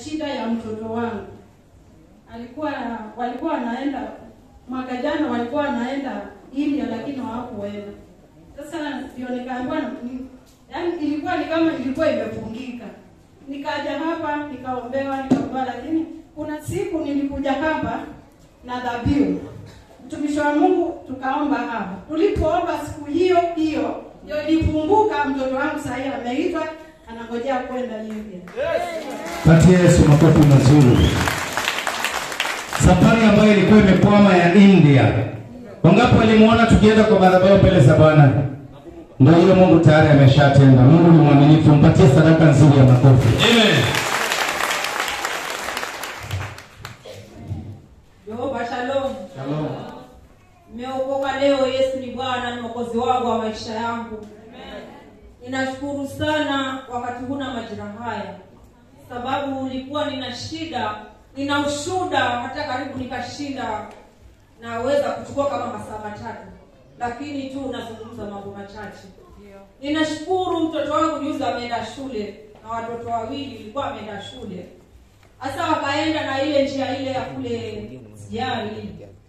shida ya mtoto wangu. Alikuwa walikuwa wanaenda mwaka jana, walikuwa wanaenda India lakini hawakuenda. Sasa ndio nikaambiwa, ni- yaani ilikuwa ni kama ilikuwa imefungika. Nikaja hapa nikaombewa, nikaombewa, lakini kuna siku nilikuja hapa na dhabihu mtumishi wa Mungu tukaomba hapa. Tulipoomba siku hiyo hiyo ndio ilifunguka. Mtoto wangu sasa hivi ameitwa anangojea kwenda India. Patia Yesu makofi mazuri. Safari ambayo ilikuwa imekwama ya India. Wangapi walimuona tukienda kwa madhabahu mbele za Bwana? Ndio hiyo Mungu tayari ameshatenda. Mungu ni mwaminifu. Mpatie sadaka nzuri ya makofi. Amen. Jehova shalom. Shalom. Nimeokoka leo, Yesu ni Bwana, ni mwokozi wangu wa maisha yangu. Ninashukuru sana wakati huna majira haya, sababu nilikuwa nina shida, nina ushuda, hata karibu nikashinda, naweza kuchukua kama masaa matatu, lakini tu nazungumza mambo machache. Ninashukuru mtoto wangu juzi ameenda shule na watoto wawili ilikuwa ameenda shule hasa wakaenda na ile njia ile ya kule sijali